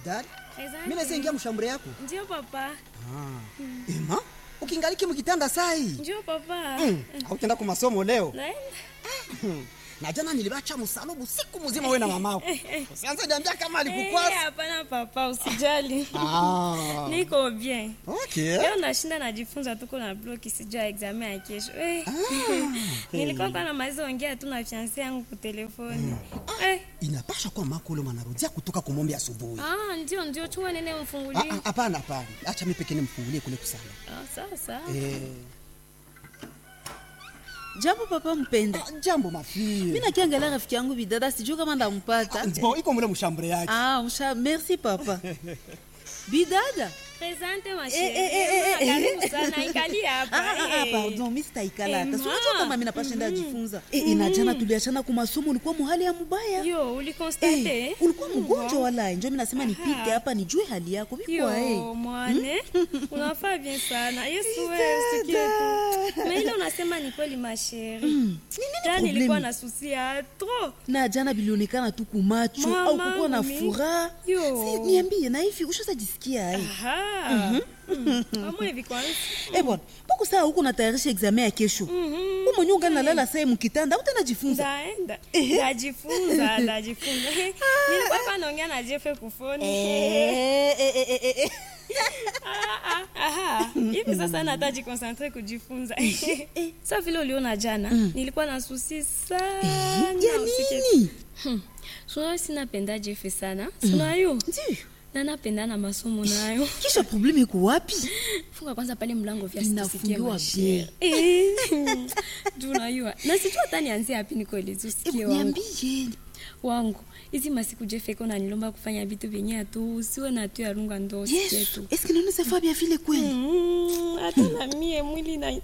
bidari Asante. mi naweza ingia mshambure yako Ndio papa. ema ukingaliki mkitanda sai Ndio papa. mm. autenda ku masomo leo Naenda. na jana nilibacha msalubu siku mzima we na mamako usianze niambia kama Eh, alikukwasa hapana papa, usijali. ah. Niko bien. okay. Leo nashinda najifunza tuko na bloki sijua examen ya kesho. Eh. Nilikuwa kwa na maizo ongea tu na fiancé yangu kwa telefoni. Eh. inapasha kuwa mako ule mwanarudia kutoka kumombe asubuhi Ah, ndio ndio chua nene Ah, mfungulie. ah, hapana hapana acha mi pekee nimfungulie kule kusana Ah, sawa sawa. eh. jambo papa mpenda ah, jambo mafie mi nakiangalia rafiki yangu bidada sijuu kama ndampata bon iko mule mshambure yake ah, msha merci papa bidada Presente ma Eh, eh, eh, eh, chérie. eh. Karibu sana ikali hapa. Ah, ah, ah, eh. pardon mi sitaikala hata Eh, sinajua ma. kama mi napashenda ajifunza Eh, eh, na jana tuliachana kwa masomo ulikuwa muhali ya mubaya Yo, ulikonstate? Eh, ulikuwa mgonjwa wala njo mi nasema nipite hapa nijue hali yako vikwa Yo, mwane unafaa bien sana yesu wewe usikie tu na ile unasema ni kweli masheri ta problemi? nilikuwa na susi ya tro na jana bilionekana tu kumacho Mama, au kukuwa na mi- furaha Yo. Si, niambie na hivi ushaza jisikia ai amwe hivi kwanza Eh bwana, mbona saa huko natayarisha examen ya kesho? Mhm. Wewe mwenyewe ungana nalala saa mkitanda, utajifunza. ndaenda ndajifunza ndajifunza nilikuwa hapa naongea na jefe kufoni Eh, eh, eh, eh, eh. Ah, ah, aha. hivi sasa nataji konsantre kujifunza sa vile uliona jana nilikuwa na susi sana Ya usikie nini? sunayo sinapenda jefe sana sunayo Ndio. na napenda na masomo nayo Kisha probleme iko wapi? funga kwanza pale mlango vya Inafungiwa sitisikie bien. tunayua na sijua hata nianzie hapi nikoelezi usikie Eh, wangu Niambie. wangu hizi masiku jefeko nanilomba kufanya vitu vyenye atu usiwe na tu yarunga ndo usikie Yesu, tu est-ce que nous nous bien vile kweli? Mm, hata na mie mwili na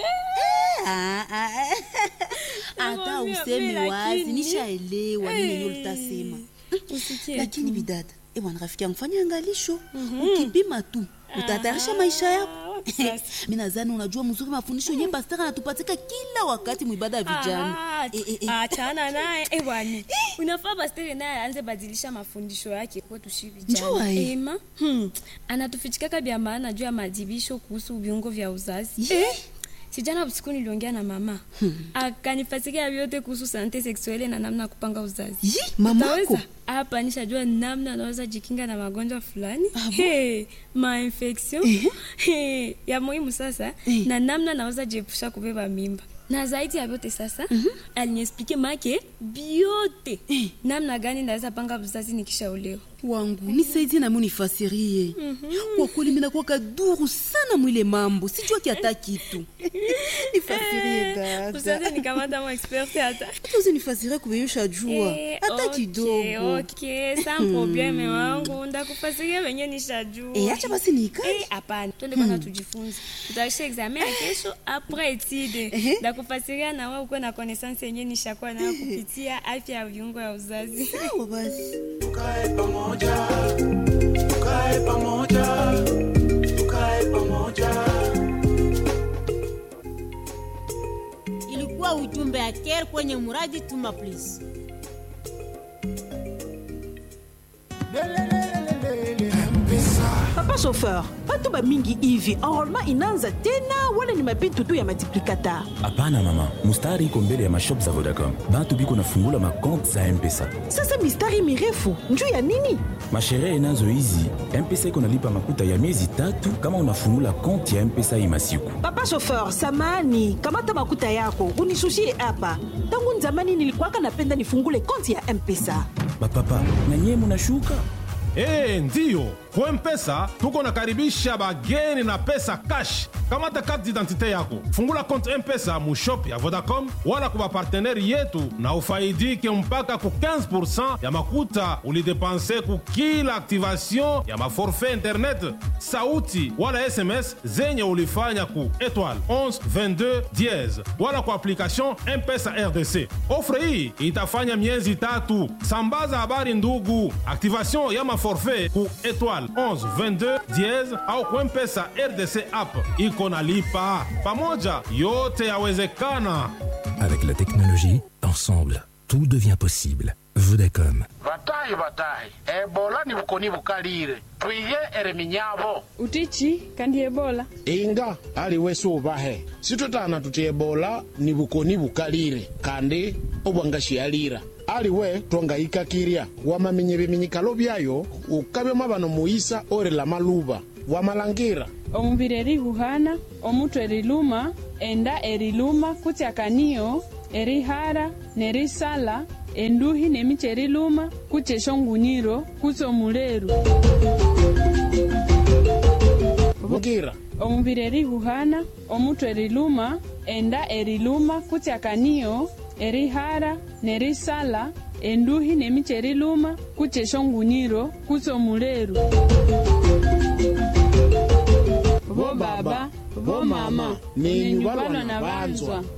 Ah, ah, ah. Hata Nakwambia, useme mimi wazi, lakini- nishaelewa nini yenyewe ulitasema. usikie Lakini bidada, eh bwana rafiki yangu fanya angalisho. Ukipima tu, utatayarisha maisha yako. Ah, wapi sasa? mi nadhani unajua mzuri mafundisho yenye pastor anatupatika kila wakati mwibada ya vijana Ah, Eh, eh, eh. achana naye eh, bwana unafaa pastere naye aanze badilisha mafundisho yake kwetu shi Njua, vijana eh. ema hmm. anatufichikaka vya maana juu ya madibisho kuhusu viungo vya uzazi Ye. sijana usiku niliongea na mama hmm. akanifasikia vyote kuhusu sante seksuele na namna ya kupanga uzazi Yi, mamako Utaweza? hapa nishajua namna anaweza jikinga na magonjwa fulani hey, mainfection hey, ya muhimu sasa Eh. na namna naweza jiepusha kubeba mimba na zaidi ya vyote sasa mm-hmm. aliniexplike make biote namna gani naweza panga uzazi nikishaolewa wangu nisaidie nami unifasirie kwa kweli minakuwa kaduru sana mwile mambo sijua kiata kitu nifasirie usaze dada nikamata mo experte hata hata uzinifasirie kuvenyosha jua Eh, hata okay, kidogo okay, sans probleme wangu ndakufasiria wenye nishajua Eh, acha basi niikae Eh, hapana twende kwanza tujifunze tutaisha examen ya kesho apres etide ndakufasiria na wewe ukuwe na connaissance yenye nishakuwa nayo kupitia afya ya viungo ya uzazi sawa basi tukae pamoja tukae pamoja tukae pamoja ilikuwa ujumbe ya care kwenye muradi tuma please papa chauffeur bato bamingi hivi enrolema inaanza tena wala ni mabitu tu ya multiplikateur hapana mama mustari iko mbele ya mashop za vodacom batu biko nafungula makonte za mpesa sasa mistari mirefu njuu ya nini masherehe nazo hizi mpesa iko nalipa makuta ya miezi tatu kama unafungula konte ya mpesa hii masiku papa chauffeur samani kamata makuta yako unisushie hapa tangu nzamani nilikuwaka napenda nifungule konti ya mpesa bapapa na nyie munashuka Ee, ndiyo kwa mpesa tuko nakaribisha bageni na pesa cash kamata karte d'identité yako fungula konte mpesa mushop ya vodacom wala kwa bapartenere yetu na ufaidike mpaka ku 15 ya makuta ulidepanse ku kila activation ya maforfait internet sauti wala sms zenye ulifanya ku étoile 11 22 diez wala kwa application mpesa rdc ofre hii itafanya miezi tatu sambaza habari ndugu activation ya maforfait ku étoile 11 22 diez au ku mpesa rdc app iko na lipa pamoja yote yawezekana Avec la technologie, ensemble, tout devient possible. vodacom batahi batahi ebola ni bukoni bukalire twiye ereminyabo utichi kandi ebola inga ali wesi ubahe situtana tuti ebola ni bukoni bukalire kandi obwangashialira aliwe twangayikakirya wamamenye biminyikalo byayo ukabyoma bano muisa orela maluba wamalangira omubiri erihuhana omutu eriluma enda eriluma kutyakaniyo erihara nerisala enduhi nemichi eriluma kutya eshongunyiro kutya omuleru bugira omubiri erihuhana omutu eriluma enda eriluma kutyakaniyo erihara nerisala enduhi nemichi eriluma kutya eshongunyiro kutya omuleru bo baba bo mama nenyu nenyu balwa balwa na na banzwa banzwa